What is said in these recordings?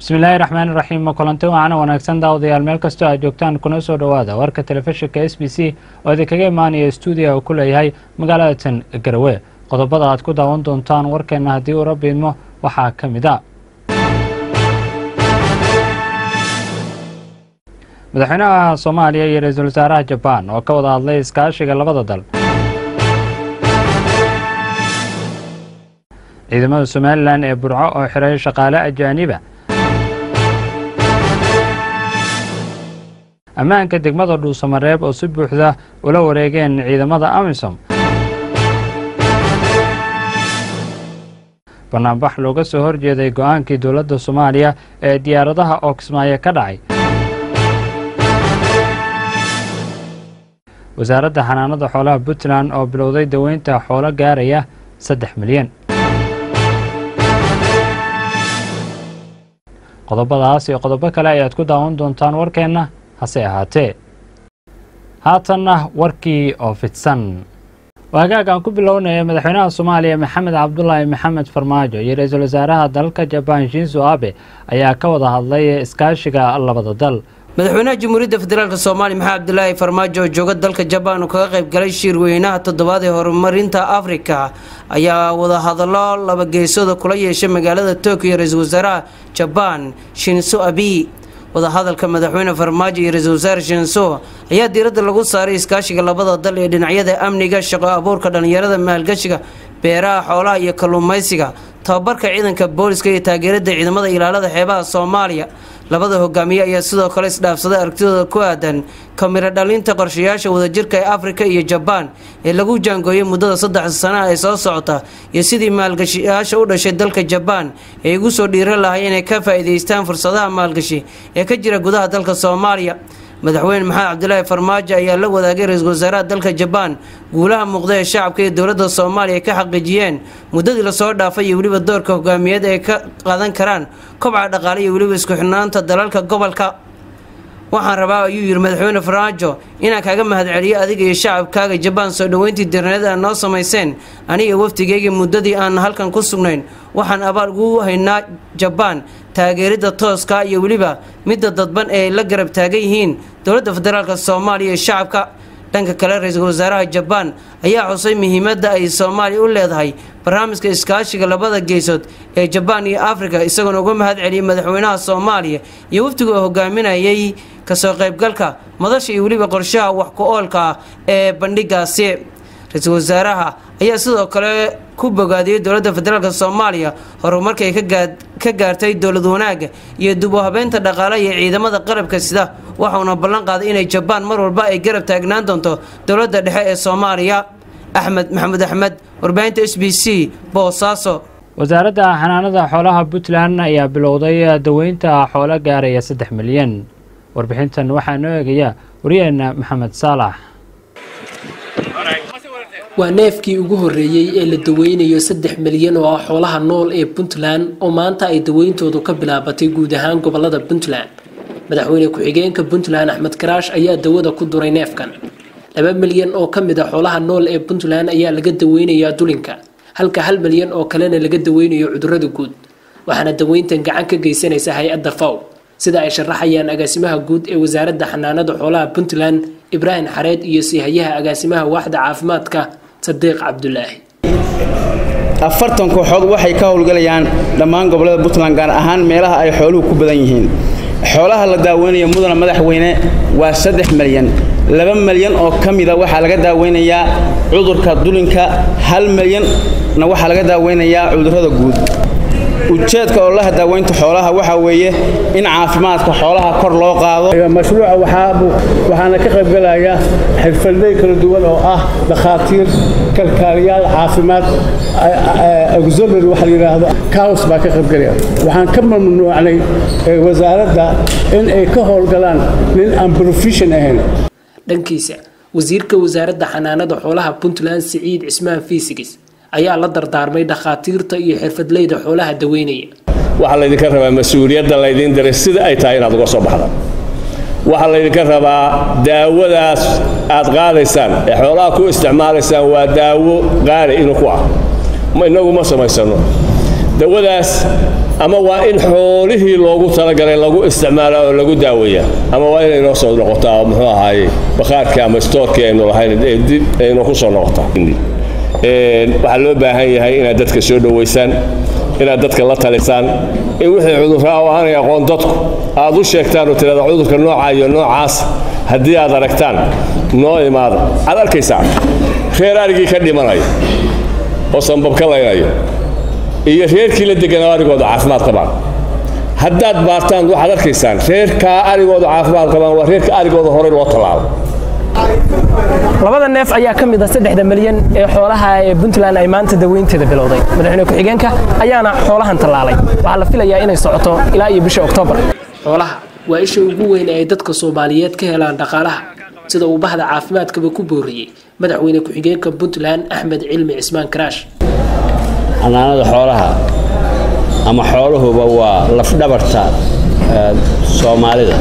bismillaahi raxmaan iraxiim kulanti waacana wanaagsan daawadayaal meel kastoo aad joogtaan kuna soo dhowaada warka telefishinka s b c oo idinkaga imaanaya stuudiya uu ku leeyahay magaalada tan garawe qodobada aad ku daawan doontaan warkeenna haddii uu rabbi idmo waxaa ka mid a madaxweynaha soomaaliya iyo ra-iisul wasaaraha jabaan oo ka wada hadlay iskaashiga labada dal ciidamada somalilan ee burco oo xiray shaqaale ajaaniba ammaanka degmada dhuusamareeb oo si buuxda ula wareegeen ciidamada amisom banaanbax looga soo horjeeday go-aankii dowladda soomaaliya ee diyaaradaha oo kismaayo ka dhacay wasaaradda xanaanada xoolaha puntland oo bilowday daweynta xoolo gaaraya saddex milyan qodobadaas iyo qodobo kale ayaad ku daawan doontaan warkeenna hase ahaatee haatanna warkii oo fidsan waagaag aan ku bilownaya madaxweynaha soomaaliya maxamed cabdulaahi maxamed farmaajo iyo ra-iisul wasaaraha dalka jabaan shinzo abe ayaa ka wada hadlay iskaashiga labada dal madaxweynaha jamhuuriyadda federaalk soomaaliya maxamed cabdilaahi farmaajo oo jooga dalka jabaan oo kaga qayb galay shirweynaha toddobaad ee horumarinta afrika ayaa wadahadallo labageesooda kula yeeshay magaalada tokyo ra-iisul wasaaraha jabaan shinso abi wadahadalka madaxweyne farmaajo iyo ra-iisul wasaare shinso ayaa diiradda lagu saaray iskaashiga labada dal ee dhinacyada amniga shaqo abuurka dhallinyarada maalgashiga beeraha xoolaha iyo kalluumaysiga tababarka ciidanka booliska iyo taageerada ciidamada ilaalada xeebaha soomaaliya labada hogaamiye ayaa sidoo kale isdhaafsaday aragtidooda ku aadan kamiro dhalinta qorshayaasha wadajirka ee afrika iyo jabaan ee lagu jaangooyay muddada saddex sanaha ee soo socota iyo sidii maalgashiyaasha u dhashay dalka jabaan ay ugu soo dhiiran lahay inay ka faa'iidaystaan fursadaha maalgashi ee ka jira gudaha dalka soomaaliya madaxweyne maxamed cabdilaahi farmaajo ayaa la wadaagay ra-iisul wasaaraha dalka jabaan guulaha muuqda ee shacabka iyo dowladda soomaaliya ka xaqiijiyeen muddadii lasoo dhaafay iyo weliba doorka hogaamiyeed ay ka qaadan karaan kobca dhaqaale iyo weliba isku xidhnaanta dalalka gobolka waxaan rabaa ayuu yidhi madaxweyne farmaajo inaan kaaga mahadceliyo adiga iyo shacabkaaga jabaan soo dhoweyntii dirneed aad noo samayseen aniga wafdigeygii muddadii aan halkan ku sugnayn waxaan abaal ugu haynaa jabaan taageerida tooska iyo weliba midda dadban ee ay la garab taagan yihiin dowladda federaalk soomaaliya iyo shacabka dhanka kale ra-iisul wasaaraha jabaan ayaa xusay muhiimadda ay soomaaliya u leedahay barnaamijka iskaashiga labada geesood ee jabaan iyo afrika isagoona uga mahad celiyay madaxweynaha soomaaliya iyo wafdiga oo hogaaminayay kasoo qaybgalka madasha iyo weliba qorshaha wax ku oolka ah ee bandhigaasi ra-iisul wasaaraha ayaa sidoo kale ku bogaadiyey dowladda federaalk soomaaliya horumarkay ka gaartay dowlad wanaaga iyo dib u habeynta dhaqaale iyo ciidamada qarabka sida waxauna ballan qaaday inay jabaan mar walba ay garab taagnaan doonto dowladda dhexe ee soomaaliya axmed maxamed axmed warbaahinta s b c boosaaso wasaaradda xanaanada xoolaha puntland ayaa bilowday daweynta xoolo gaaraya saddex milyan warbixintan waxaa noo eegaya waryaheena maxamed saalax waa neefkii ugu horreeyey ee la daweynayo saddex milyan oo ah xoolaha nool ee puntland oo maanta ay daweyntoodu ka bilaabatay guud ahaan gobolada puntland madaxweyne ku-xigeenka puntland axmed karaash ayaa dawada ku duray neefkan laba milyan oo ka mid a xoolaha nool ee puntland ayaa laga daweynayaa dulinka halka hal milyan oo kalena laga daweynayo cudurada guud waxaana daweyntan gacan ka geysanaysa hay-adda faw sida ay sharaxayaan agaasimaha guud ee wasaaradda xanaanada xoolaha puntland ibraahim xareed iyo siihayaha agaasimaha waaxda caafimaadka sadiiq cabdulaahi afartan kooxood waxay ka howlgalayaan dhammaan gobollada puntland gaar ahaan meelaha ay xooluhu ku badan yihiin xoolaha la daaweynaya mudana madaxweyne waa saddex milyan laba milyan oo ka mida waxaa laga daaweynayaa cudurka dulinka hal milyanna waxaa laga daaweynayaa cudurrada guud ujeedka ololaha daaweynta xoolaha waxaa weeye in caafimaadka xoolaha kor loo qaado mashruuca waxaana ka qaybgalaya xirfadley kala duwan oo ah dhakhaatiir kalkaaliyaal caafimaad auxiliary waxa la yidhaahdo caws baa ka qaybgalaya waxaan ka mamnuucnay wasaaradda in ay ka howlgalaan nin aan profession ahayn dhankiisa wasiirka wasaaradda xanaanada xoolaha puntland siciid cismaan fiisigis ayaa la dardaarmay dhakhaatiirta iyo xirfadleyda xoolaha daweynaya waxaa laydinka rabaa mas-uuliyadda laydiin diray sida ay tahay inaad uga soo baxdaan waxaa laydinka rabaa daawadaas aad qaadaysaan ee xoolaha ku isticmaalaysaan waa daawo qaali inu ku ah inagu ma samaysano dawadaas ama waa in xoolihii loogu talagalay lagu isticmaala oo lagu daaweeyaa ama waa inay noo soo noqotaa oo muxuu ahaaye bakhaarkii ama stoorkii aynu lahayn ee dib aynu ku soo noqotaa waxaa loo baahan yahay inaad dadka soo dhowaysaan inaad dadka la talisaan in wixii cudurraa oo aanay aqoon dadku aad u sheegtaan oo tirada cudurka noocaa iyo noocaas haddii aad aragtaan noo imaada aad arkaysaa reer arigii ka dhimanayo oo sanbab ka laynayo iyo reerkii la deganaa arigooda caafimaad qabaan haddaad baartaan waxaad arkaysaan reerkaa arigooda caafimaad qabaan waa reerka arigooda horey loo tallaabo labada neef ayaa ka mid ah saddexda milyan ee xoolaha ee puntland ay maanta daweynteeda bilowday madaxweyne ku-xigeenka ayaana xoolahan tallaalay waxaa la filayaa inay socoto ilaa iyo bisha oktoobar xoolaha waa isha ugu weyn ee ay dadka soomaaliyeed ka helaan dhaqaalaha sida uu bahda caafimaadkaba ku booriyey madaxweyne ku-xigeenka puntland axmed cilmi cismaan karaash xanaanada xoolaha ama xooluhuba waa lafdhabarta soomaalida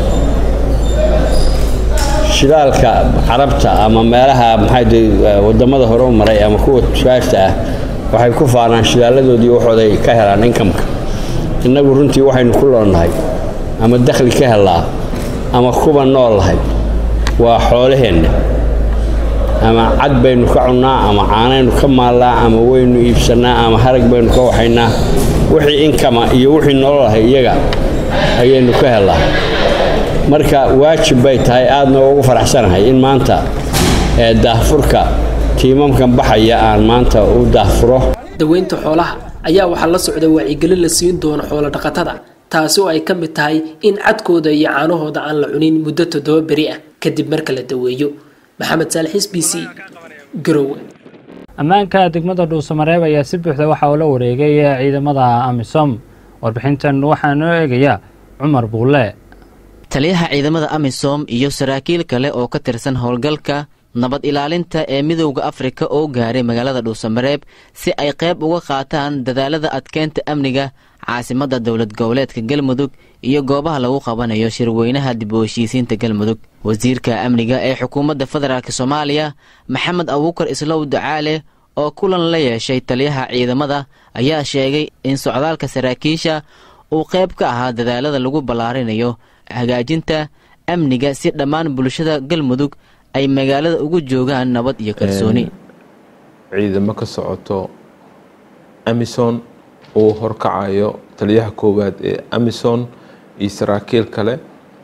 shidaalka carabta ama meelaha maxay wadamada hore u maray ama kuwa tusaarta ah waxay ku faanaan shidaaladoodii waxooday ka helaan inkamka innagu runtii waxaynu ku loonnahay ama dakhli ka helaa ama kuba nool lahay waa xoolaheenna ama cad baynu ka cunnaa ama caanaynu ka maallaa ama waynu iibsannaa ama harag baynu ka waxaynaa wixii inkama iyo wixii nololahay iyaga ayaynu ka helaa marka waajib bay tahay aadna ugu faraxsanahay in maanta ee daahfurka tiimamkan baxaya aan maanta u daahfuro daweynta xoolaha ayaa waxaa la socda wacyigelin la siin doono xoolo dhaqatada taasi oo ay ka mid tahay in cadkooda iyo caanahooda aan la cunin muddo toddoba beri ah kadib marka la daweeyo maxamed saalix b c garowe ammaanka degmada dhuusamareeb ayaa si buuxda waxa uu la wareegay ciidamada amisom warbixintan waxaa noo eegaya cumar buulle taliyaha ciidamada amisom iyo saraakiil kale oo ka tirsan howlgalka nabad ilaalinta ee midowda afrika oo gaaray magaalada dhuusamareeb si ay qayb uga qaataan dadaalada adkeynta amniga caasimadda dowlad goboleedka galmudug iyo goobaha lagu qabanayo shirweynaha dib u heshiisiinta galmudug wasiirka amniga ee xukuumadda federaalk soomaaliya maxamed abuukar islow ducaale oo kulan la yeeshay taliyaha ciidamada ayaa sheegay in socdaalka saraakiisha uu qayb ka ahaa dadaalada lagu ballaarinayo hagaajinta amniga si dhammaan bulshada galmudug ay magaalada ugu joogaan nabad iyo kalsooni ciidamo ka socoto amison uu horkacayo taliyaha koowaad ee amison iyo saraakiil kale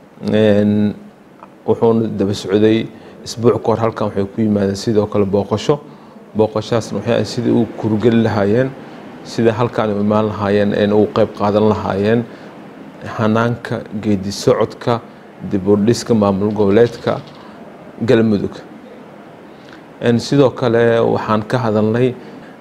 wuxuuna daba socday isbuuc ka hor halkan waxay ku yimaadeen sidoo kale booqasho booqashaasna waxay sidai u kurgeli lahaayeen sida halkaan u imaan lahaayeen een ugu qayb qaadan lahaayeen hanaanka geedi socodka dib u dhiska maamul goboleedka galmudug sidoo kale waxaan ka hadalnay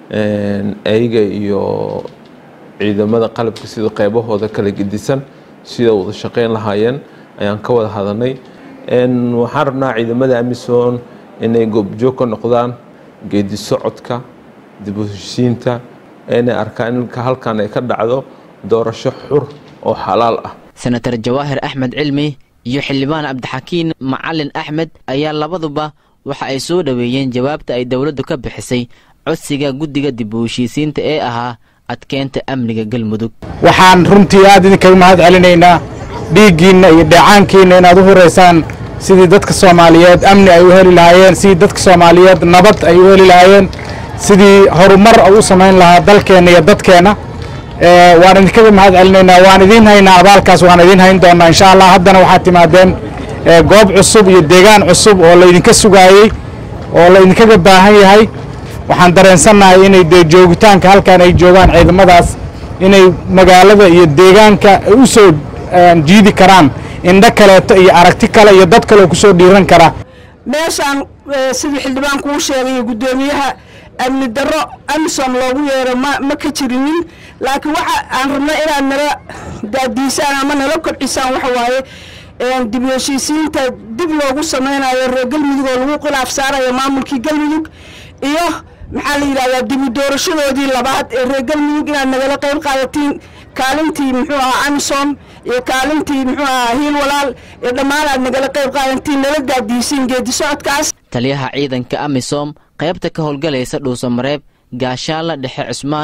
ayaga iyo ciidamada qalabka sida qeybahooda kala gedisan sida wada shaqeyn lahaayeen ayaan ka wada hadalnay waxaan rabnaa ciidamada amison inay goobjoog ka noqdaan geedi socodka dib u heshiisiinta inay arkaan in halkan ay ka dhacdo doorasho xur oo xalaal ah senatar jawaahir axmed cilmi iyo xildhibaan cabdixakiin macalin axmed ayaa labaduba waxa ay soo dhoweeyeen jawaabta ay dowladdu ka bixisay codsiga guddiga dib u heshiisiinta ee ahaa adkeynta amniga galmudug waxaan runtii aad idinkaga mahad celinaynaa dhiiggiinna iyo dheecaankiinna inaad u huraysaan sidii dadka soomaaliyeed amni ay u heli lahaayeen sidii dadka soomaaliyeed nabad ay u heli lahaayeen sidii horumar u samayn lahaa dalkeenna iyo dadkeenna waan idinkaga mahad celinaynaa waan idiin haynaa abaalkaas waan idiin hayn doonaa insha allah haddana waxaad timaadeen goob cusub iyo deegaan cusub oo laydinka sugaayey oo laydinkaga baahan yahay waxaan dareensannahay inay dee joogitaanka halkan ay joogaan ciidamadaas inay magaalada iyo deegaanka u soo jiidi karaan indho kaleeto iyo aragti kale iyo dad kale oo kusoo dhiiran kara meeshaan sidii xildhibaan kuu sheegay guddoomiyaha amni darro amison loogu yeero ma ma ka jirinin laakiin waxa aan rabna inaad nala daadiisaan ama nala kobcisaan waxa waaye dib u heshiisiinta dib loogu samaynayo reer galmudug oo lagu khilaaf saarayo maamulkii galmudug iyo maxaa la yidhahdaa dib u doorashadoodii labaad ee reer galmudug inaad nagala qayb qaadatiin kaalintii muxuu ahaa amison iyo kaalintii muxuu ahaa hiil walaal iyo dhammaan aad nagala qayb qaadatiin nala daadiisiin geedi socodkaas taliyaha ciidanka amisom qaybta ka howlgalaysa dhuusamareeb gaashaanla dhexe cusmaan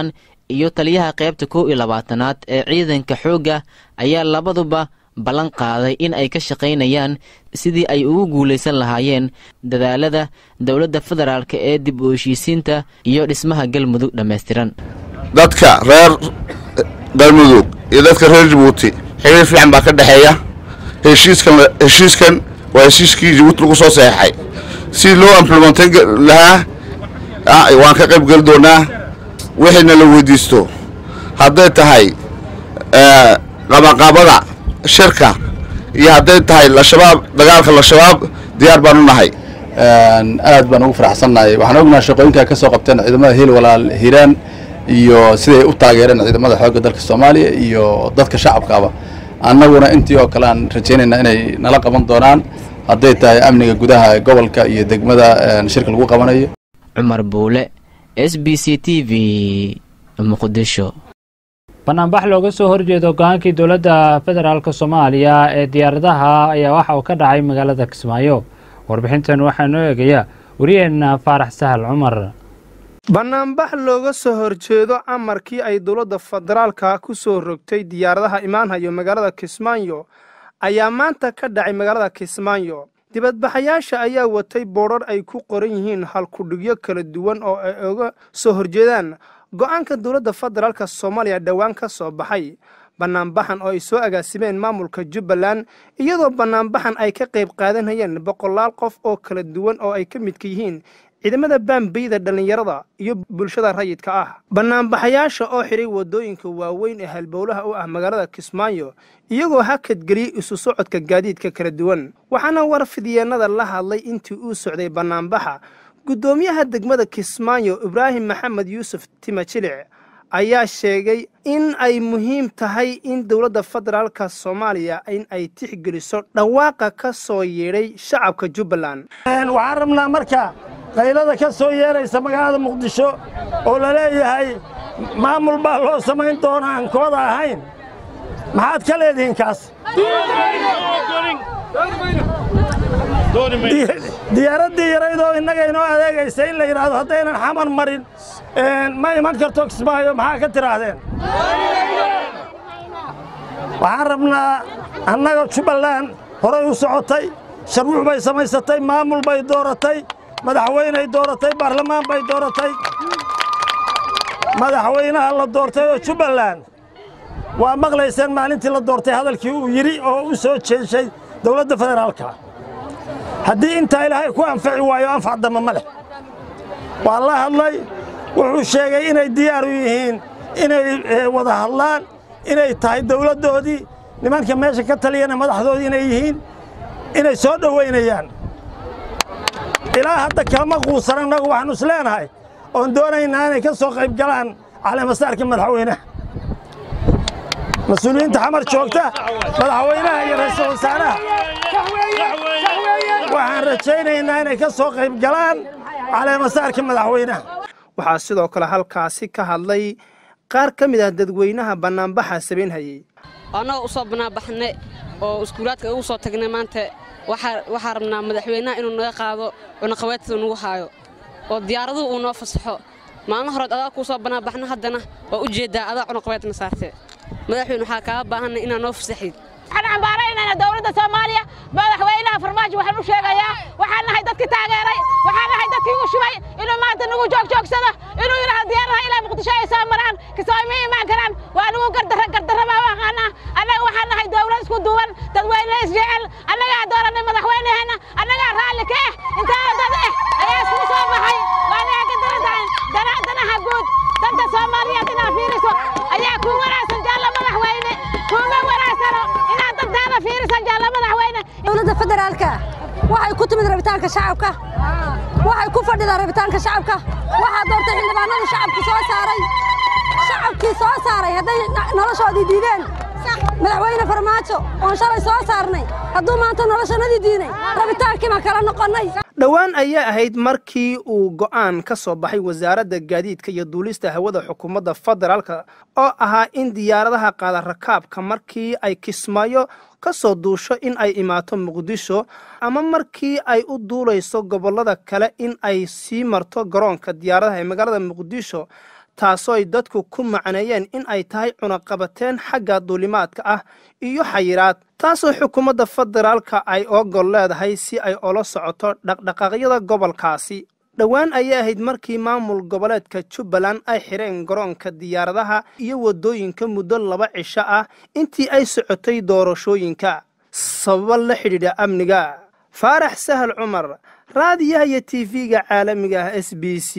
iyo taliyaha qaybta kow iyo labaatanaad ee ciidanka xoogga ayaa labaduba ballan qaaday in ay ka shaqaynayaan sidii ay ugu guulaysan lahaayeen dadaalada dowladda federaalk ee dib u heshiisiinta iyo dhismaha galmudug dhammaystiran dadka reer galmudug iyo dadka reer jabuuti xiriir fiican baa ka dhexeeya heshiiskan heshiiskan waa heshiiskii jabuuti lagu soo saxeexay si loo implementan lahaa waan ka qayb geli doonaa wixiina la weydiisto hadday tahay qabaqabada shirka iyo hadday tahay lashabaab dagaalka lashabaab diyaar baan u nahay aad baan ugu faraxsannahay waxaan ognaha shaqooyinka ka soo qabteen ciidamada hiil walaal hiiraan iyo siday u taageereen ciidamada xoogga dalka soomaaliya iyo dadka shacabkaaba annaguna intii oo kale aan rajaynaynaa inay nala qaban doonaan hadday tahay amniga gudaha gobolka iyo degmada shirka lagu qabanayo cumar buule s b c t v muqdisho banaanbax looga soo horjeedo go-aankii dowladda federaalk soomaaliya ee diyaaradaha ayaa waxa uu ka dhacay magaalada kismaayo warbixintan waxaa noo eegaya wariyeenna faarax sahal cumar bannaanbax looga soo horjeedo amarkii ay dowladda federaalka ku soo rogtay diyaaradaha imaanhayo magaalada kismaayo ayaa maanta ka dhacay magaalada kismaayo dibadbaxayaasha ayaa watay boodhar ay ku qoran yihiin halkudhigyo kala duwan oo ay uga soo horjeedaan go'aanka dowladda federaalka soomaaliya dhowaan ka soo baxay bannaanbaxan oo ay soo agaasimeen maamulka jubbaland iyadoo bannaanbaxan ay ka qayb qaadanayeen boqolaal qof oo kala duwan oo ay ka midka yihiin ciidamada baambeyda dhallinyarada iyo bulshada rayidka ah bannaanbaxayaasha oo xidhay waddooyinka waaweyn ee halbowlaha u ah magaalada kismaayo iyagoo hakadgeliyey isu socodka gaadiidka kala duwan waxaana warfidyeenada la hadlay intii uu socday bannaanbaxa guddoomiyaha degmada kismaayo ibraahim maxamed yuusuf timajilic ayaa sheegay in ay muhiim tahay in dowladda federaalka soomaaliya in ay tixgeliso dhawaaqa ka soo yeedhay shacabka jubbaland waxaan rabnaa marka qaylada ka soo yeeraysa magaalada muqdisho oo la leeyahay maamul baa loo samayn doonaa aan kooda ahayn maxaad ka leedihiin kaas diyaaraddii yaraydoo innaga inoo adeegaysa in la yidhaahdo haddaynan xamar marin ma iman karto kismaayo maxaa ka tidhaahdeen waxaan rabnaa annaga jubbaland horay u socotay sharwuux bay samaysatay maamul bay dooratay madaxweyney dooratay baarlamaan bay dooratay madaxweynaha la doortay oo jubbaland waa maqlayseen maalintii la doortay hadalkii uu yidhi oo u soo jeeshay dowladda federaalka haddii intaa ilaahay ku anfaci waayo anfac damba ma leh waa la hadlay wuxuu sheegay inay diyaar u yihiin inay wada hadlaan inay tahay dowladdoodii nimanka meesha ka taliyana madaxdoodii inay yihiin inay soo dhowaynayaan ilaa hadda kalama quusan annagu waxaanu is leenahay oon doonaynaa inay ka soo qayb galaan caleemasaarka madaxweynaha mas-uuliyiinta xamar joogta madaxweynaha iyo ra'iisul wasaaraha waxaan rajaynaynaa inay ka soo qayb galaan caleemasaarka madaxweynaha waxaa sidoo kale halkaasi ka hadlay qaar ka mid ah dadweynaha bannaanbaxa sabaynhayey annagoo u soo bannaanbaxnay oo iskuulaadka ugu soo tagnay maanta waxaa rabnaa madaxweynaha inuu naga qaado cunaqabeedtada nagu haayo oo diyaaraduhu uu noo fasaxo maalin horeed adaa kuu soo bannaanbaxno haddana waa u jeeddaa adaa cunaqabeedna saartee madaxweyne waxaa kaaga baahanna inaad noo fasaxid waxaan cambaaraynaynaa dowladda soomaaliya madaxweynaha farmaajo waxaan u sheegayaa waxaan nahay dadkii taageeray waxaan nahay dadkii ugu shubay inuu maanta nagu joogjoogsado inuu yidhaahdo diyaaradaha ilaa muqdisho ay soo maraan kismaayo ma imaan karaan waa nagu gardarra gardarra baa u aqaanaa annaga waxaan nahay dowlad isku duwan dadweyne isjecel annagaa dooranay madaxweynaheenna annagaa raalli ka ah intaana dad eh ayaa iskugu soo baxay waa naga gardarra danaha guud danta soomaaliyeed inaad fiiriso ayaa kuu wanaagsan jaalla madaxweyne kuuma wanaagsano inaad dantaada fiirisan jaalla madaxweyne dowladda federaalka waxay ku timid rabitaanka shacabka waxay ku fadhidaa rabitaanka shacabka waxaa doortay xildhibaanadii shacabku soo saaray shacabkii soo saaray hadday noloshoodii diideen madaxweyne farmaajo oon shalay soo saarnay hadduu maanta noloshanadii diinay rabitaankii baan kala noqonnay dhowaan ayaa ahayd markii uu go'aan ka soo baxay wasaaradda gaadiidka iyo duulista hawada xukuumadda federaalka oo ahaa in diyaaradaha qaada rakaabka markii ay kismaayo ka soo duusho in ay imaato muqdisho ama markii ay u duulayso gobollada kale in ay sii marto garoonka diyaaradaha ee magaalada muqdisho taasoo ay dadku ku macneeyeen in ay tahay cunaqabateen xagga duulimaadka ah iyo xayiraad taasoo xukuumadda federaalka ay ogol leedahay si ay ula socoto dhaqdhaqaaqyada gobolkaasi dhowaan ayay ahayd markii maamul goboleedka jubbaland ay xireen garoonka diyaaradaha iyo waddooyinka muddo laba cisho ah intii ay socotay doorashooyinka sababo la xidhiidha amniga faarax sahal cumar raadiyaha iyo tv-ga caalamiga ah s b c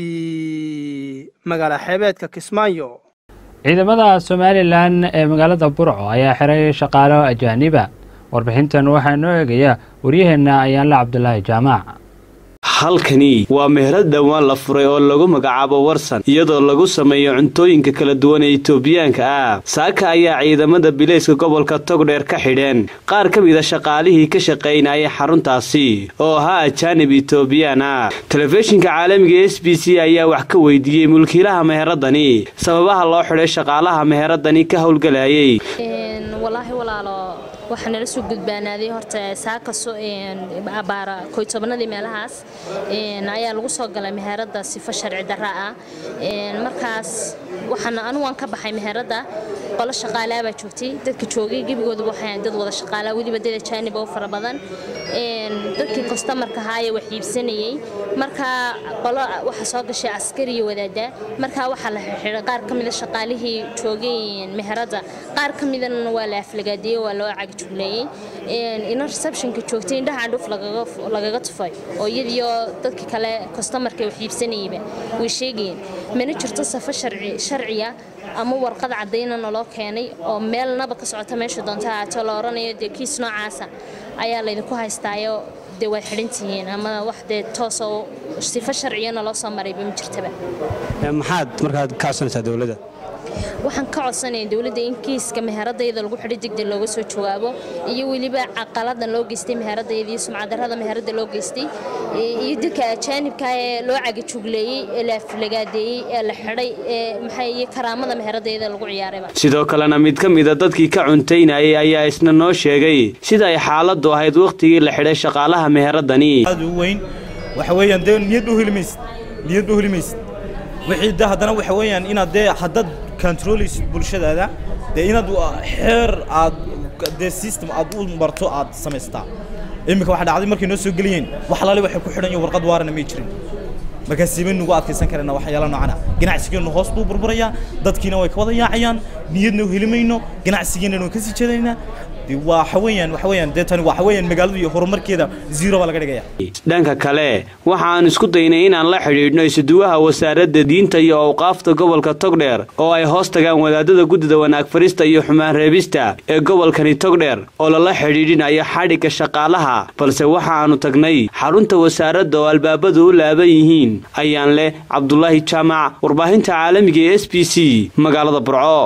magaala xeebeedka kismaayo ciidamada somalilan ee magaalada burco ayaa xiray shaqaalo ajaaniba warbixintan waxaa noo eegaya waryaheenna ayaanle cabdulaahi jaamac halkani waa meherad dhowaan la furay oo lagu magacaabo warsan iyadoo lagu sameeyo cuntooyinka kala duwan ee itoobiyaanka ah saaka ayaa ciidamada bilayska gobolka togdheer ka xidheen qaar ka mida shaqaalihii ka shaqaynayay xaruntaasi oo ahaa ajaanib itoobiyaan ah telefishinka caalamiga s b c ayaa wax ka weydiiyey mulkiilaha meheradani sababaha loo xidhay shaqaalaha meheradani ka howlgalayay walaahi walaalo waxaa nala soo gudbaanaaday horta saakaso abaara koy tobnadii meelahaas ayaa lagu soo galay meherada sifo sharci darra ah markaas waxaan anugaan ka baxay meherada qolo shaqaalaa baa joogtay dadka joogay gebigooda waxay dad wada shaqaalaa weliba dad ajaanib oo fara badan dadkii kostamarka ahaayee wax iibsanayey markaa qolo waxaa soo gashay askari iyo wadaada markaa waxaa la xirxiray qaar ka mida shaqaalihii joogay meherada qaar ka midana waa la aflagaadiyey waa loo cagajugleeyey ina receptionka joogtay indhaha candhuuf lagaga tufay oo iyadiyo dadka kale kostamarka wax iibsanayeyba way sheegayeen mana jirto safo sharciya ama warqad caddayna naloo keenay oo meelnaba ka socota meesha doonta ahaato la odhanayo dee kiis noocaasa ayaa laydinku haystaayo dee waad xidhantihiin ama wax dee toosoo sifo sharciyana loo soo marayba ma jirtaba maxaad markaad ka codsanaysaa dowladda waxaan ka codsanaya dowladda in kiiska meheradayda lagu xidhay degdeg looga soo jawaabo iyo weliba caqaladan loo geystay meheradayda iyo sumcadarrada meherada loo geystay iyo dadka ajaanibka ee loo cagajugleeyey ee la aflagaadeeyey ee la xidhay ee maxay iyo karaamada meheradayda lagu ciyaarayba sidoo kalena mid ka mida dadkii ka cuntaynayay ayaa isna noo sheegay sida ay xaaladdu ahayd wakhtigii la xidhay shaqaalaha meheradani aad u weyn waxa weeyaan dee niyad u helimaysid niyad u helimaysid wixii de haddana waxa weeyaan inaad dee haddad controlaysid bulshadaada dee inaad xeer aad dee system aad u marto aad samaystaa iminka waxa dhacday markay noo soo geliyeen wax laale waxay ku xidhan iyo warqad waarana may jirin markaa siibay nugu adkaysan karana waxyaala noocana ganacsigeenu hoos buu burburayaa dadkiina way ka wada yaacayaan niyadna u heli mayno ganacsigeena waan kasii jeedaynaa waxa weeyaan waxa weeyaan dee tani waxa weeyaan magaaladu iyo horumarkeeda zero baa laga dhigaya dhanka kale waxa aan isku daynay inaan la xidhiidhno isuduwaha wasaaradda diinta iyo awqaafta gobolka togdheer oo ay hoos tagaan wadaadada guddida wanaag farista iyo xumaan reebista ee gobolkani togdheer oo lala xidhiidhinayo xadhigga shaqaalaha balse waxa aanu tagnay xarunta wasaaradda oo albaabadu u laaban yihiin ayaan leh cabdulaahi jaamac warbaahinta caalamiga ee s b c magaalada burco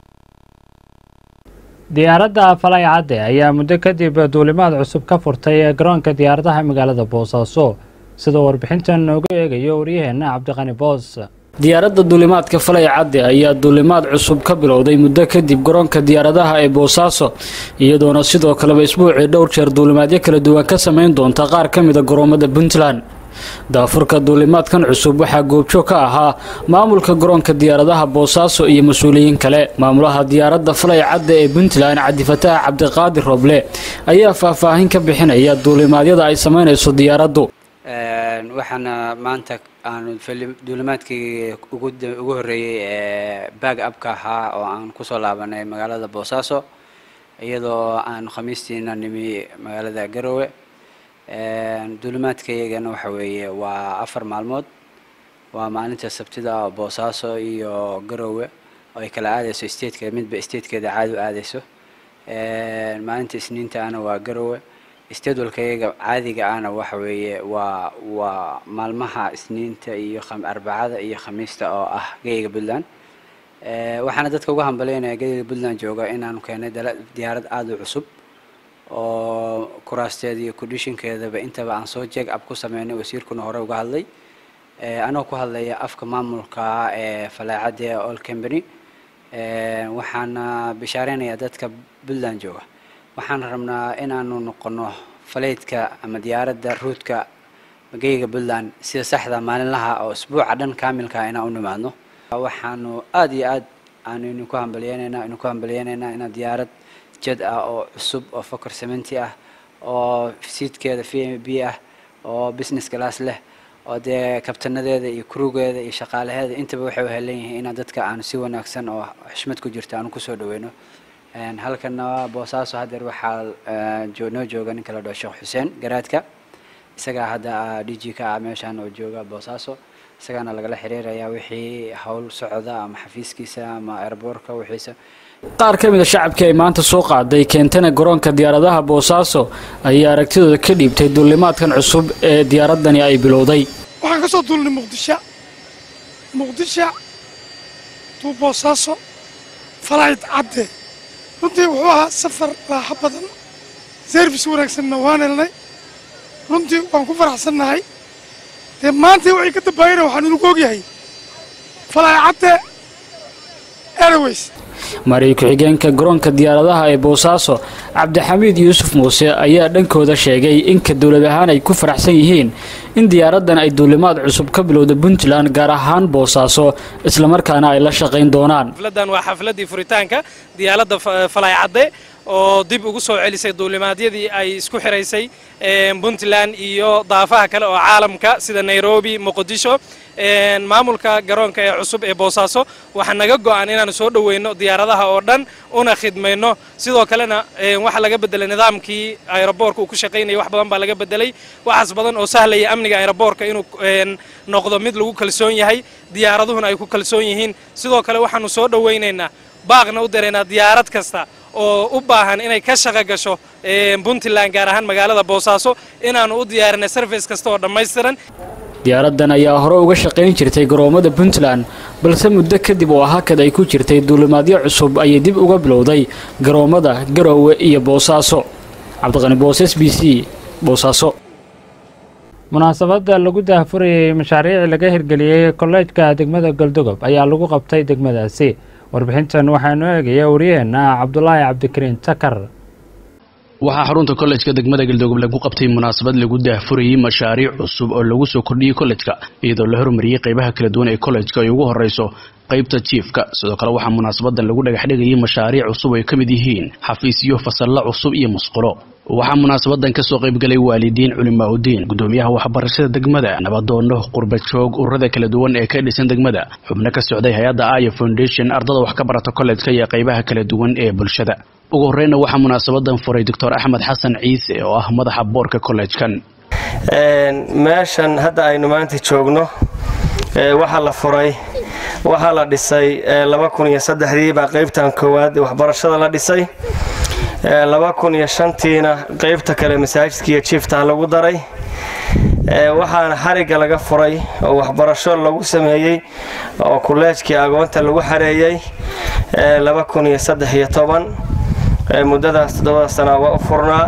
diyaaradda falay cadde ayaa muddo kadib duulimaad cusub ka furtay ee garoonka diyaaradaha magaalada boosaaso sidoo warbixintan noogu eegayo waryaheenna cabdiqani boos diyaaradda duulimaadka falay cadde ayaa duulimaad cusub ka bilowday muddo kadib garoonka diyaaradaha ee boosaaso iyadoona sidoo kaleba isbuucii dhowr jeer duulimaadyo kala duwan ka samayn doonta qaar ka mida garoomada puntland daafurka duulimaadkan cusub waxaa goobjoog ka ahaa maamulka garoonka diyaaradaha boosaaso iyo mas-uuliyiin kale maamulaha diyaaradda falay cadde ee puntland cabdifataax cabdiqaadir roble ayaa faahfaahin ka bixinaya duulimaadyada ay samaynayso diyaaraddu waxaana maanta aanu duulimaadkii ugu horreeyey ee baag abka ahaa oo aan kusoo laabanay magaalada boosaaso iyadoo aan khamiistiina nimi magaalada garowe duulimaadkaygana waxa weeye waa afar maalmood waa maalinta sabtida oo boosaaso iyo garowe oo ay kala aadayso statekeeda midba statekeeda caadi u aadayso maalinta isniinta ana waa garowe stedwalkayaga caadiga ahna waxa weeye waa waa maalmaha isniinta iyo arbacada iyo khamiista oo ah geyga puntland waxaana dadka uga hambalaynaya geyga puntland jooga inaanu keenay diyaarad aada u cusub oo kuraasteeda iyo kudhishinkeedaba intaba aan soo jeeg ab ku sameynay wasiirkuna hore uga hadlay anoo ku hadlaya afka maamulka ee falaacadda all company waxaana bishaareynaya dadka puntland jooga waxaan rabnaa inaanu noqono faleydka ama diyaaradda ruudka geyga puntland sida saxda maalinlaha oo isbuuca dhan kaamilka inaan u nimaadno waxaanu aad iyo aad aanu idinku hambaliyeynaynaa idinku hambaliyeynaynaa inaad diyaarad jad ah oo cusub oo fokor sementi ah oo siidkeeda v m b ah oo business class leh oo dee kabtanadeeda iyo krugeeda iyo shaqaalaheeda intaba waxay u helan yihiin inaan dadka aanu si wanaagsan oo xushmad ku jirto aanu kusoo dhaweyno halkana boosaaso haddeer waxaa noo jooga ninka la dhaho sheekh xuseen garaadka isagaa hadda d g ka ah meeshaan oo jooga boosaaso isagaana lagala xiriirayaa wixii howl socda ama xafiiskiisa ama airboortka wixiisa qaar ka mid a shacabkii ay maanta soo qaaday keentana garoonka diyaaradaha boosaaso ayaa aragtidooda ka dhiibtay duulimaadkan cusub ee diyaaradani ay bilowday waxaan ka soo duulnay muqdisho muqdisho tuu boosaaso falayd cadde runtii wuxuu ahaa safar raaxo badan service wanaagsanna waan helnay runtii waan ku faraxsannahay dee maanta waxay ka dambaayana waxaan inugu ogyahay falaay cadde airways maariy ku-xigeenka garoonka diyaaradaha ee boosaaso cabdixamiid yuusuf muuse ayaa dhankooda sheegay inka dowlad ahaan ay ku faraxsan yihiin in diyaaraddan ay duulimaad cusub ka bilowda puntland gaar ahaan boosaaso islamarkaana ay la shaqayn doonaan xafladan waa xafladii furitaanka diyaaradda falaay cadde oo dib ugu soo celisay duulimaadyadii ay isku xiraysay puntland iyo daafaha kale oo caalamka sida nairobi muqdisho maamulka garoonka ee cusub ee boosaaso waxaa naga go'an inaanu soo dhoweyno diyaaradaha oo dhan una khidmayno sidoo kalena waxaa laga bedelay nidaamkii aeroboorka uu ku shaqaynayay wax badan baa laga bedelay waxaas badan oo sahlaya amniga aeroboorka inuu noqdo mid lagu kalsoon yahay diyaaraduhuna ay ku kalsoon yihiin sidoo kale waxaanu soo dhoweynaynaa baaqna u daraynaa diyaarad kasta oo u baahan inay ka shaqo gasho puntland gaar ahaan magaalada boosaaso inaanu u diyaarinay sarfice kasta oo dhammaystiran diyaaraddan ayaa hore uga shaqayn jirtay garoommada puntland balse muddo kadib oo hakad ay ku jirtay duulimaadyo cusub ayay dib uga bilowday garoommada garoowe iyo boosaaso cabdiqani boos s b c boosaaso munaasabadda lagu daahfurayay mashaariic laga hirgeliyey kolleejka degmada galdogob ayaa lagu qabtay degmadaasi warbixintan waxaanu eegaya wariyeenna cabdulaahi cabdikariin takar waxaa xarunta kollejka degmada galdogob lagu qabtay munaasabad lagu daahfurayey mashaariic cusub oo lagu soo kordhiyey kollejka iyadoo la hormariyey qaybaha kala duwan ee kollejka ay ugu horeyso qaybta jiifka sidoo kale waxaa munaasabadan lagu dhagaxdhigayay mashaariic cusub ay ka mid yihiin xafiisyo fasallo cusub iyo musqulo waxaa munaasabadan kasoo qaybgalay waalidiin culimaauddiin gudoomiyaha waxbarashada degmada nabadoono qurbajoog ururada kala duwan ee ka dhisan degmada xubno ka socday hay-adda aya foundation ardada wax ka barata kollejka iyo qaybaha kala duwan ee bulshada ugu horeyna waxaa munaasabadan furay doctor axmed xasan ciise oo ah madaxa boorka kollejkan meeshan hadda aynu maanta joogno waxaa la furay waxaa la dhisay laba kun iyo saddexdii baa qaybtan koowaad waxbarashada la dhisay laba kun iyo shantiina qaybta kale masaajidka iyo jiiftaha lagu daray waxaana xarigga laga furay oo waxbarasho lagu sameeyey oo kuleejkii agoonta lagu xareeyey laba kun iyo saddex iyo toban muddadaas toddobada sana waa u furnaa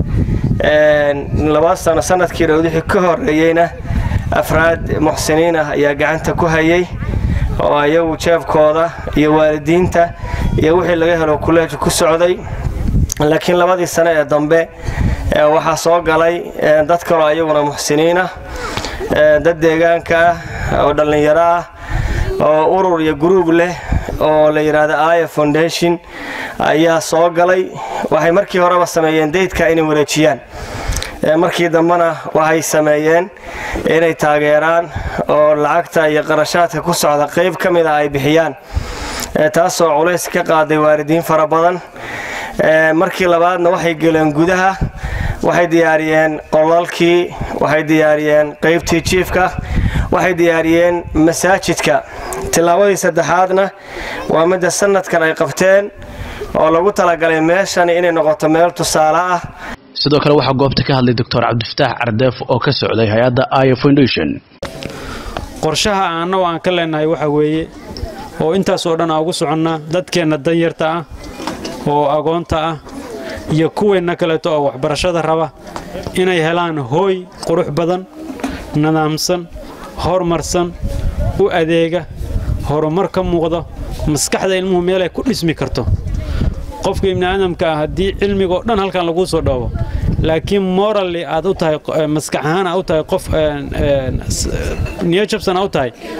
laba sano sanadkii dhowdixii ka horeeyeyna afraad muxsiniin ah ayaa gacanta ku hayay oo ayagu jeebkooda iyo waalidiinta iyo wixii laga helo kuleejka ku socday laakiin labadii sano ee dambe waxaa soo galay dad kaloo ayaguna muxsiniin ah dad deegaanka ah oo dhallinyaro ah oo urur iyo gruub leh oo la yidhaahdo aya foundation ayaa soo galay waxay markii horeba sameeyeen daydka inay wareejiyaan markii dambena waxay sameeyeen inay taageeraan oo lacagta iyo qarashaadka ku socda qayb ka mid a ay bixiyaan taasoo culays ka qaaday waalidiin fara badan markii labaadna waxay geleen gudaha waxay diyaariyeen qolalkii waxay diyaariyeen qaybtii jiifka waxay diyaariyeen masaajidka tillaabadii saddexaadna waa midda sanadkan ay qabteen oo lagu talagalay meeshan inay noqoto meel tusaale ah sidoo kale waxaa goobta ka hadlay doctor cabdifataax cardeef oo ka socday hay-adda aya foundation qorshaha aannagu aan ka leenahay waxa weeye oo intaas oo dhan aan ugu soconnaa dadkeenna danyarta ah oo agoonta ah iyo kuweenna kaleeto oo waxbarashada raba inay helaan hooy qurux badan nidaamsan horumarsan u adeega horumar ka muuqdo maskaxda ilmuhu meelay ku dhismi karto qofka ibni aadamka ah haddii cilmigoo dhan halkan laguu soo dhoobo laakiin morally aad u tahay maskax ahaan aad u tahay qof niyo jabsan aad u tahay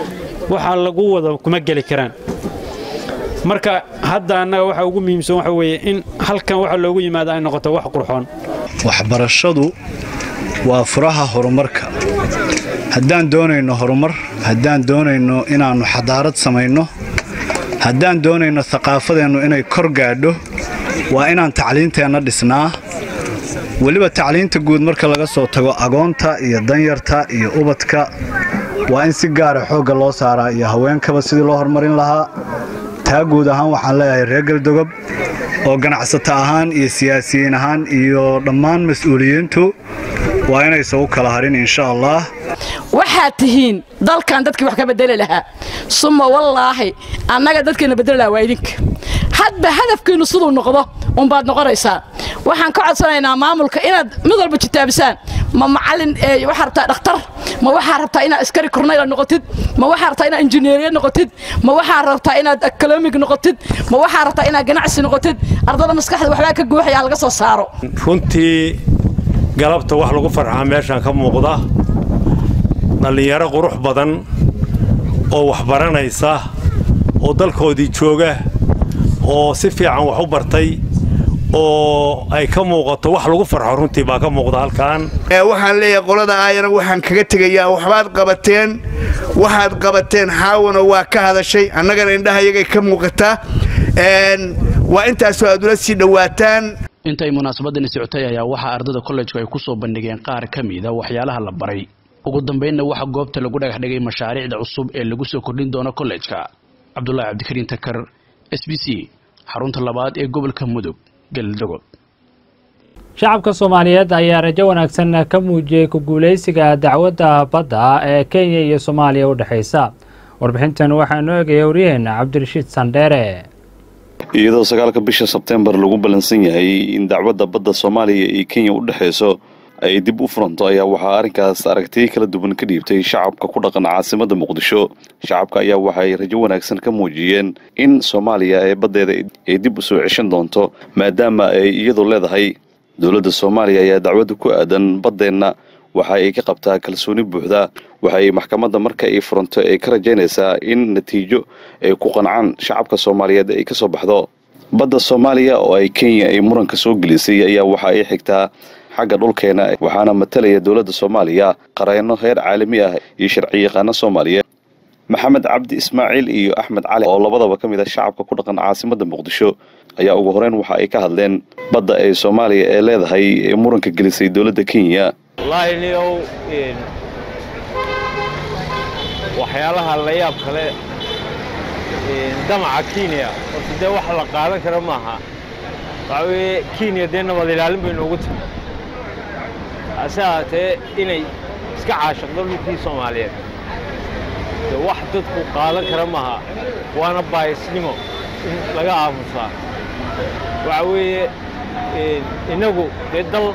waxaa lagu wada kuma geli karaan marka hadda annaga waxa ugu muhiimsan waxa weeye in halkan waxa loogu yimaado ay noqoto wax qurxoon waxbarashadu waa furaha horumarka haddaan doonayno horumar haddaan doonayno inaannu xadaarad samayno haddaan doonayno thaqaafadeennu inay kor gaadho waa inaan tacliinteenna dhisnaa weliba tacliinta guud marka laga soo tago agoonta iyo danyarta iyo ubadka waa in si gaara xoogga loo saaraa iyo haweenkaba sidii loo horumarin lahaa taa guud ahaan waxaan leeyahay reer galdogob oo ganacsato ahaan iyo siyaasiyiin ahaan iyo dhammaan mas-uuliyiintu waa inaysan u kala harin insha allah waxaad tihiin dalkan dadkii wax ka bedeli lahaa suma wallaahi annaga dadkeena bedeli lahaa waa idinka hadba hadafkiinnu siduu noqdo unbaad noqonaysaa waxaan ka codsanaynaa maamulka inaad mid walba jitaabisaan ma macallin waxaa rabtaa dhakhtar ma waxaa rabtaa inaad askari kornayla noqotid ma waxaa rabtaa inaad injineeriya noqotid ma waxaa rabtaa inaad economig noqotid ma waxaa rabtaa inaad ganacsi noqotid ardada maskaxda waxbaa ka guuxaya laga soo saaro runtii galabta wax lagu farxaa meeshaan ka muuqda dhallinyaro qurux badan oo waxbaranaysa oo dalkoodii jooga oo si fiican wax u bartay oo ay ka muuqato wax lagu farxo runtii baa ka muuqda halkan waxaan leeyahay qolada aayana waxaan kaga tegayaa waxbaad qabateen waxaad qabateen xaawana waa ka hadashay annagana indhaha iyagay ka muuqataa waa intaasoo aad ula sii dhowaataan intay munaasabadani socotay ayaa waxaa ardada kollejku ay ku soo bandhigeen qaar ka mida waxyaalaha la baray ugu dambaynna waxaa goobta lagu dhagax dhigay mashaariicda cusub ee lagu soo kordhin doono kollejka cabdulaahi cabdikariin takar s b c xarunta labaad ee gobolka mudug galdogob shacabka soomaaliyeed ayaa rajo wanaagsan ka muujiyey ku guulaysiga dacwadda badda ee kenya iyo soomaaliya u dhexaysa warbixintan waxaa noo eegaya waryaheena cabdirashiid sandheere iyadoo sagaalka bisha sebteembar lagu ballansan yahay in dacwadda badda soomaaliya iyo kenya u dhexayso ay dib u furanto ayaa waxaa arrinkaas aragtiyo kala duwan ka dhiibtay shacabka ku dhaqan caasimadda muqdisho shacabka ayaa waxay rajo wanaagsan ka muujiyeen in soomaaliya ee baddeeda ay dib u soo ceshan doonto maadaama ay iyadu leedahay dowladda soomaaliya ayaa dacwadda ku aadan baddeenna waxa ay ka qabtaa kalsooni buuxda waxay maxkamadda marka ay furanto ay ka rajaynaysaa in natiijo ay ku qancaan shacabka soomaaliyeed ay ka soo baxdo badda soomaaliya oo ay kenya ay muranka soo gelisay ayaa waxa ay xigtaa xagga dhulkeena waxaana matalaya dowladda soomaaliya qareenno heer caalami ah iyo sharciyaqaano soomaaliyeed maxamed cabdi ismaaciil iyo axmed cali oo labadaba ka mid ah shacabka ku dhaqan caasimadda muqdisho ayaa ugu horeyn waxa ay ka hadleen badda ee soomaaliya ee leedahay ee muranka gelisay dowladda kenya wallaahi niyow waxyaalaha la yaab kale damaca kenya horta dee wax la qaadan kara maaha waxaa weeye kenya dee nabad ilaalin bay noogu timi hase ahaatee inay iska caashaqdo dhulkii soomaaliyeed dee wax dadku qaadan kara maaha waana baayisnimo in laga aamusaa waxaa weeye innagu dee dal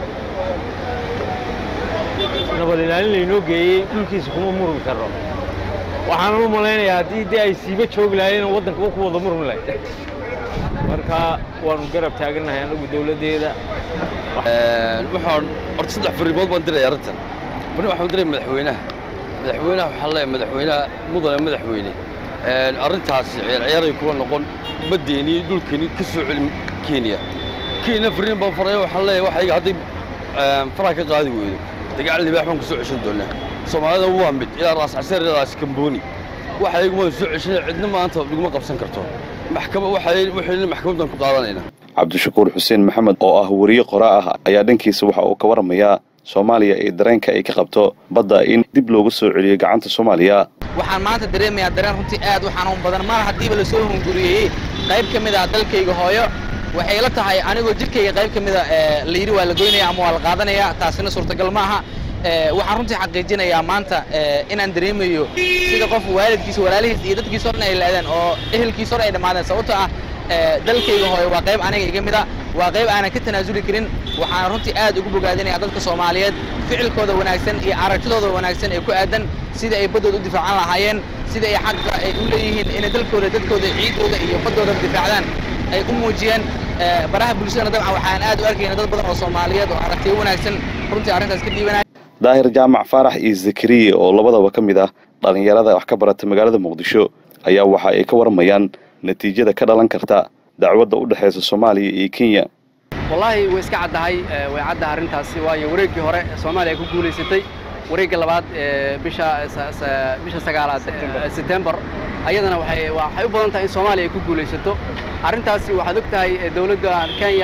nabad ilaalin laynoo geeyey dhulkiisa kuma murmi karno waxaanan u malaynayaa haddii dee ay siiba joogi lahayen waddankaba ku wada murmi lahayd marka waanu garab taagannahay annagu dowladdeeda waxaan horta saddex fariimood baan diray arrintan bani waxaan diray madaxweynaha madaxweynaha waxaan leeyahay madaxweynaha mudane madaxweyne arrintaasi ciyaar ciyaaray kuwa noqon baddeeni dhulkeeni ka soo celin kenya kenya fariin baan faraya waxaan leeyahay waxa iga hadday faraha ka qaadi weydo dagaal libaax baan ku soo ceshan doonaa soomaalida waa mid ilaa raas caseer ilaa raas kambooni waxa iguma soo ceshan cidna maanta iguma qabsan karto maxkamad waxay waxayna maxkamadan ku qaadanayna cabdishakuur xuseen maxamed oo ah wariye qoraa ah ayaa dhankiisa waxa uu ka waramayaa soomaaliya ee dareenka ay ka qabto badda in dib loogu soo celiyo gacanta soomaaliya waxaan maanta dareemayaa dareen runtii aad u xanuun badan mar haddiiba la soo hunguriyey qayb ka mid ah dalkayga hooyo waxay la tahay anigoo jidhkayga qayb ka mida la yidhi waa la goynaya ama waa la qaadanaya taasina suurtagal ma aha waxaan runtii xaqiijinayaa maanta inaan dareemayo sida qof waalidkiisa walaalihiis iyo dadkiisa o dhan ay laadeen oo ehelkiisa hor ay dhammaadeen sababtoo ah dalkayga hooyo waa qayb aniga iga mida waa qayb aanan ka tanaasuli karin waxaan runtii aad ugu bogaadinayaa dadka soomaaliyeed ficilkooda wanaagsan iyo aragtidooda wanaagsan ee ku aadan sida ay baddooda u difaacan lahaayeen sida ay xaqa ay u leeyihiin inay dalkooda dadkooda ciidooda iyo baddooda difaacdaan ay u muujiyeen baraha bulshadana dabcan waxaan aad u arkayna dad badan oo soomaaliyeed oo aragtiyo wanaagsan runtii arrintaas ka dhiibanaya daahir jaamac faarax iyo zakariya oo labadaba ka mid ah dhallinyarada wax ka barata magaalada muqdisho ayaa waxa ay ka warmayaan natiijada ka dhalan karta dacwadda u dhexaysa soomaaliya iyo kenya wallaahi way iska caddahay way caddahay arrintaasi waayo wareeggii hore soomaaliya ku guulaysatay wareegga labaad bisha bisha sagaalaad setembar ayadana waxay waxay u badan tahay in soomaaliya ay ku guulaysato arrintaasi waxaad og tahay dowladda kenya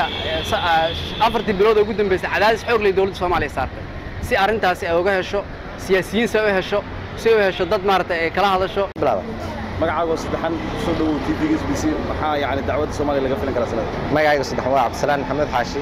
afartii bilood oo ugu dambeysay cadaadis xoog leh dowladda soomaaliya saartay si arrintaasi ay uga hesho siyaasiyiin si ay u hesho si ay u hesho dad maaragtay ay kala hadasho magacaago saddexan soo dhowow t v s b c maxaa yani dacwadda soomaaliya laga filan karaa sanada magacayga saddexan waa cabdisalaan maxamed xaashi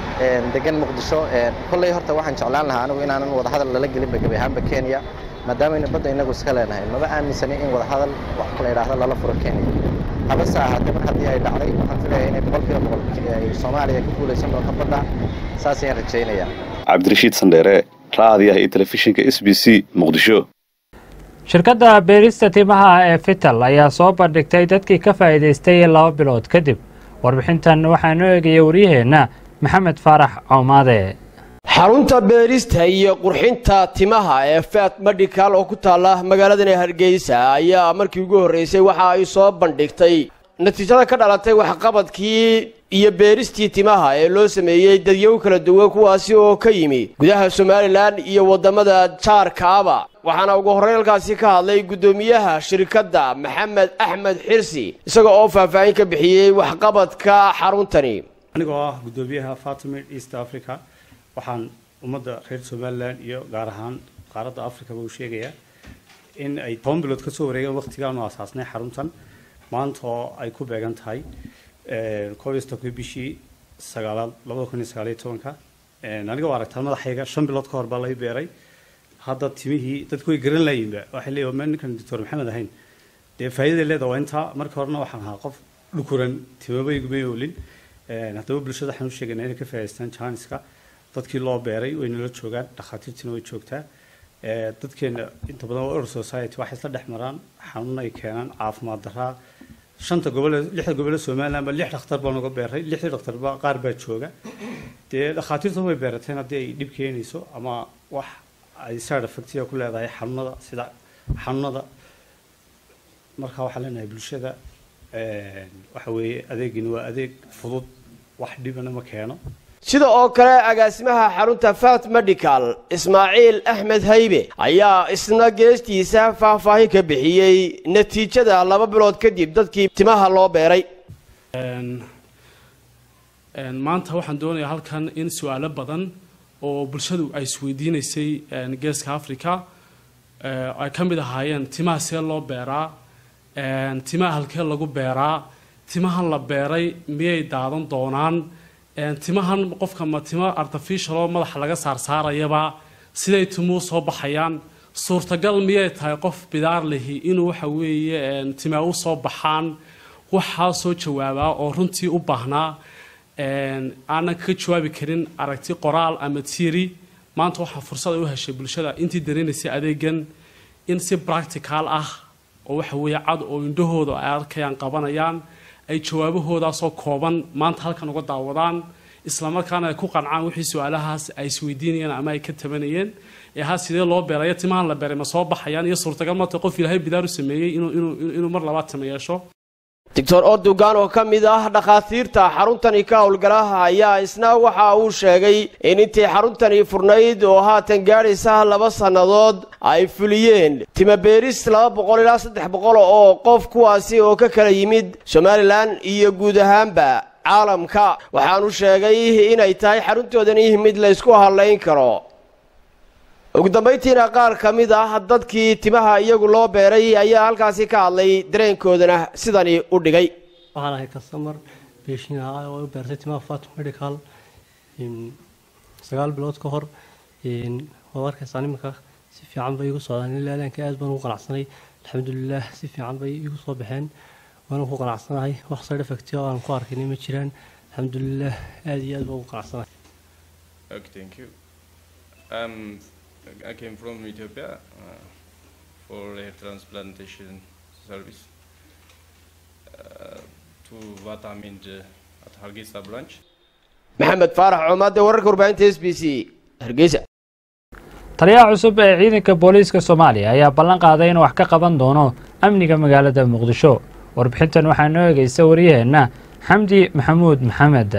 degan muqdisho kolley horta waxaan jeclaan lahaa anigu inaanan wadahadal lala gelinba gebi ahaanba kenya maadaameyna badda inagu iska leenahay maba aaminsani in wadahadal wax la yidhaahdo lala furo kenya habase ahaatee mar haddii ay dhacday waxaan filaya inay boqolkiiba boqol ay soomaaliya ku guulaysan doonto badda saas ayaan rajaynayaa cabdirashiid sandheere raadiyaha iyo telefishinka s b c muqdisho shirkadda beerista timaha ee fital ayaa soo bandhigtay dadkii ka faa'iidaystay laba bilood kadib warbixintan waxaanu eegaya waryaheenna maxamed faarax coomaade xarunta beerista iyo qurxinta timaha ee fat medical oo ku taalla magaaladani hargeysa ayaa markii ugu horreysay waxa ay soo bandhigtay natiijada ka dhalatay waxqabadkii iyo beeristii timaha ee loo sameeyey dadyow kala duwan kuwaasi oo ka yimi gudaha somalilan iyo waddamada jaarkaaba waxaana ugu horreyn halkaasi ka hadlay guddoomiyaha shirkadda maxamed axmed xirsi isaga oo faahfaahin ka bixiyey waxqabadka xaruntani anigoo ah guddoomiyaha fatimid east africa waxaan ummadda reer somalilan iyo gaar ahaan qaaradda africaba u sheegayaa in ay toban bilood ka soo wareegeen waqtigaanu asaasnay xaruntan maanta oo ay ku beegan tahay koob iyo soddonki bishii sagaalaad labada kun iyo sagaal iyo tobanka aniga waa aragtaa madaxayga shan bilood ka hor baa lay beeray hadda timihii dadku way garan laayinba waxay leeyihin ma ninkan doctor maxamed ahayn dee faa'iidaday leeda waa intaa marka horena waxaan ahaa qof dhukuran timabaygumay oolin haddaba bulshada waxaan u sheegaynaa inay ka faa'idaystaan janiska dadkii loo beeray way nala joogaan dhakhaatiirtiina way joogtaa dadkeena inta badan waa order society waxay isla dhex maraan xanuun ay keenaan caafimaad daraa shanta gobole lixda gobole somaliland ba lix dhakhtar baan uga beeray lixdii dhakhtarba qaar baa jooga dee dhakhaatiirta way beerateen haddii ay dhib keenayso ama wax ay side effectiga ku leedahay xanuunada sida xanuunada marka waxaan leenahay bulshada waxa weeye adeegini waa adeeg fudud wax dhibana ma keeno sida oo kale agaasimaha xarunta fat medical ismaaciil axmed haybe ayaa isna geestiisa faahfaahin ka bixiyey natiijada laba bilood kadib dadkii timaha loo beeray maanta waxaan doonayaa halkan in su-aalo badan oo bulshadu ay isweydiinaysay geeska africa ay ka mid ahaayeen timaha see loo beeraa timaha halkee lagu beeraa timahan la beeray miyay daadan doonaan timahan qofka ma timo artificial oo madaxa laga saarsaarayaba siday timuu soo baxayaan suurtagal miyay tahay qof bidaar lihi inuu waxa weeye timaa u soo baxaan waxaa soo jawaabaa oo runtii u baahnaa aanan kaga jawaabi karin aragti qoraal ama tiiri maanta waxaa fursad u heshay bulshada intii dareenaysay adeegan in si practical ah oo waxa weeye cad oo indhahooda ay arkayaan qabanayaan ay jawaabahoodaasoo kooban maanta halkan uga daawadaan islamarkaana ay ku qancaan wixii su-aalahaas ay isweydiinayeen ama ay ka tabanayeen ee ha sidee loo beerayo timahan la beeray ma soo baxayaan iyo suurtagal mata qof ilaahay bidaar u sameeyey inuu mar labaad timo yeesho doctor ordogan oo ka mid ah dhakhaatiirta xaruntani ka howlgalaha ayaa isna waxa uu sheegay in intii xaruntani furnayd oo haatan gaadhaysa laba sannadood ay fuliyeen timabeeris laba boqol ilaa saddex boqol oo qof kuwaasi oo ka kala yimid somalilan iyo guud ahaanba caalamka waxaanu sheegay inay tahay xaruntoodani mid laysku hadlayn karo ugu dambayntiina qaar ka mid ah dadkii timaha iyagu loo beeray ayaa halkaasi ka hadlay dareenkoodana sidani u dhigay waxaan ahay kastamar beeshin ahaa oo u beertay timaha fatum medical sagaal bilood ka hor waad arkaysaa nimanka si fiican bay igu socdaan ilaa ilaanka aad baan ugu qanacsanay alxamdulilah si fiican bay igu soo baxeen waana ku qanacsanahay wax side effect oo aan ku arkin ma jiraan alxamdulilah aad iyo aad baan ugu qanacsanahay Okay, thank you. Um, I came from Ethiopia uh, for hair transplantation service uh, to Vatamin at Hargeisa branch. maxamed faarax coomaade wararka warbaahinta s b c hargeysa taliyaha cusub ee ciidanka booliiska soomaaliya ayaa ballan qaaday inuu wax ka qaban doono amniga magaalada muqdisho warbixintan waxaa noo egeysa wariyaheenna xamdi maxamuud maxamed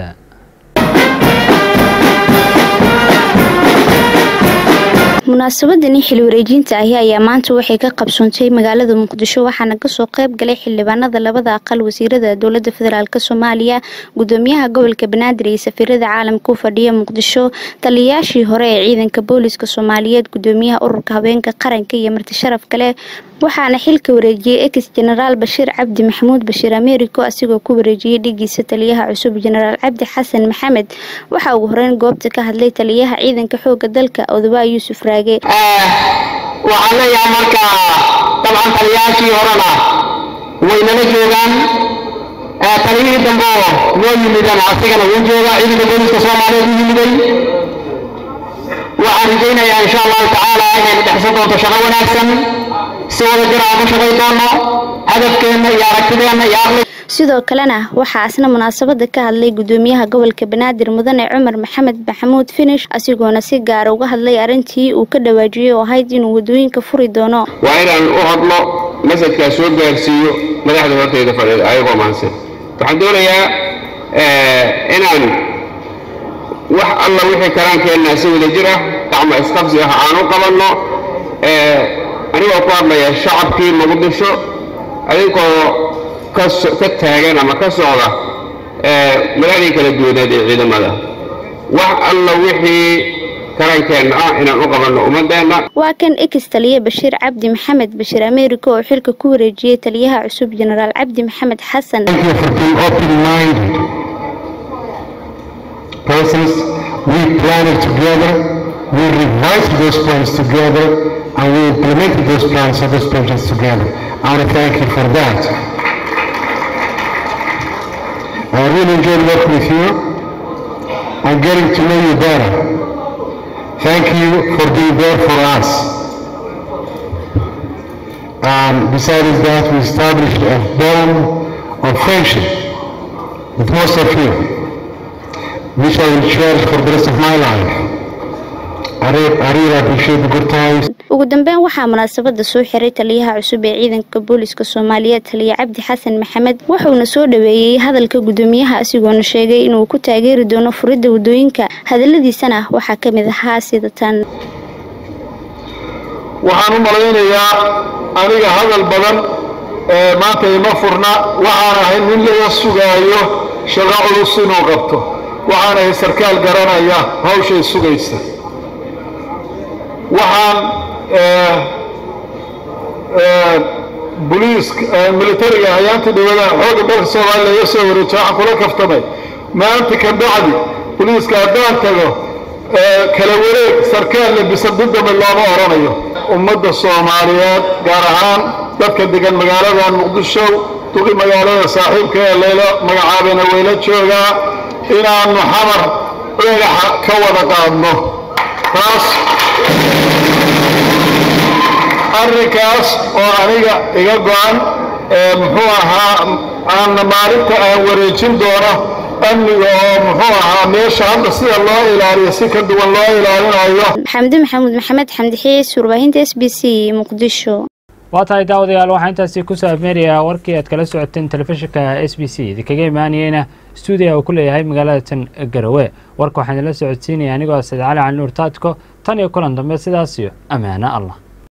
munaasabadani xil wareejinta ahi ayaa maanta waxay ka qabsoontay magaalada muqdisho waxaana kasoo qayb galay xildhibaanada labada aqal wasiirada dowlada federaalk soomaaliya gudoomiyaha gobolka banaadir iyo safiirada caalamka u fadhiya muqdisho taliyayaashii hore ee ciidanka booliska soomaaliyeed gudoomiyaha ururka habeenka qaranka iyo marti sharaf kale waxaana xilka wareejiyey ex jenaraal bashiir cabdi maxamuud bashiir americo asigoo ku wareejiyey dhigiisa taliyaha cusub jenaraal cabdi xasan maxamed waxaa ugu horeyn goobta ka hadlay taliyaha ciidanka xooga dalka odobaa yuusuf raage waxaan leeyahay marka dabcan taliyayaashii horena waynala joogaan taliyihii dambe oo noo yimidana asigana wuu joogaa ciidanka booliska soomaaliyeed u yimiday waxaan rajaynayaa insha allahu tacaala inaynu dhexsan doonto shaqo wanaagsan si wada jir aan ku shaqay doono hadafkeenna iyo aragtideenna iyo aqli sidoo kalena waxaa asna munaasabada ka hadlay gudoomiyaha gobolka banaadir mudane cumar maxamed maxamuud finish asigoona si gaara uga hadlay arrintii uu ka dhawaajiyey oo ahayd inuu wadooyinka furi doono waa inaan u hadlo masajkaa soo gaarsiiyo madaxda horteyda fadhiida ayagoo maansan waxaan doonayaa inaan wax alla wixii karaankeenna si wada jir ah gacmo isqabsi ah aan u qabanno anigoo ku hadlaya shacabkii muqdisho adinkoo ka taagan ama ka socda madaxdii kala duwaneed ee ciidamada wax alla wixii karankeenna ah inaan u qabanno ummadeenna waa kan ex taliye bashiir cabdi maxamed bashiir americo oo xilka ku wareejiyey taliyaha cusub jenaraal cabdi maxamed xasan persons we planned together we revised those plans together and we implemented those plans and those projects together I want to thank you for that I really enjoyed working with you and getting to know you better. Thank you for being there for us. And besides that, we established a bond of friendship with most of you, which I will cherish for the rest of my life. I really, I really appreciate the good times. ugu dambeyn waxaa munaasabada soo xiray taliyaha cusub ee ciidanka booliska soomaaliyeed taliya cabdi xasan maxamed wuxuuna soo dhaweeyey hadalka gudoomiyaha asigoona sheegay inuu ku taageeri doono furidda wadooyinka hadaladiisana waxaa ka mid ahaa sida tan waxaan u malaynayaa aniga hadal badan ee maanta ima furna waxaan ahay nin laga sugaayo shaqo culus inuu qabto waxaan ahay sarkaal garanaya hawshay sugaysa waxaan boliiska militariga hayaantii dhawada xooga dalka soomaaliya laga soo wareejiyo waxaan kula kaftamay maanta ka bacdi boliiska haddaan tago kala wareeg sarkaal labisa dudame looma oranayo ummadda soomaaliyeed gaar ahaan dadka degan magaalada muqdisho duqi magaalada saaxiibka ee layla magacaabeena wayla joogaa inaannu xamar dhagaxa ka wada qaadno taas arrinkaas oo aniga iga go-an muxuu ahaa aanna maalinta aan wareejin doono amniga oo muxuu ahaa meesha hadda sida loo ilaaliyo si ka duwan loo ilaalinayo xamdi maxamuud maxamed xamdi xiis warbaahinta s b c muqdisho waa tahay daawadayaal waxaa intaasi ku saabmeerayaa warkii aad kala socoteen telefishinka s b c idinkaga imaanayeyna stuudiga uu ku leeyahay magaalada tan garowe warka waxaan idinla socodsiinaya anigoo said cali cali nuur taadko tan iyo kulan dambe sidaas iyo ammaano allah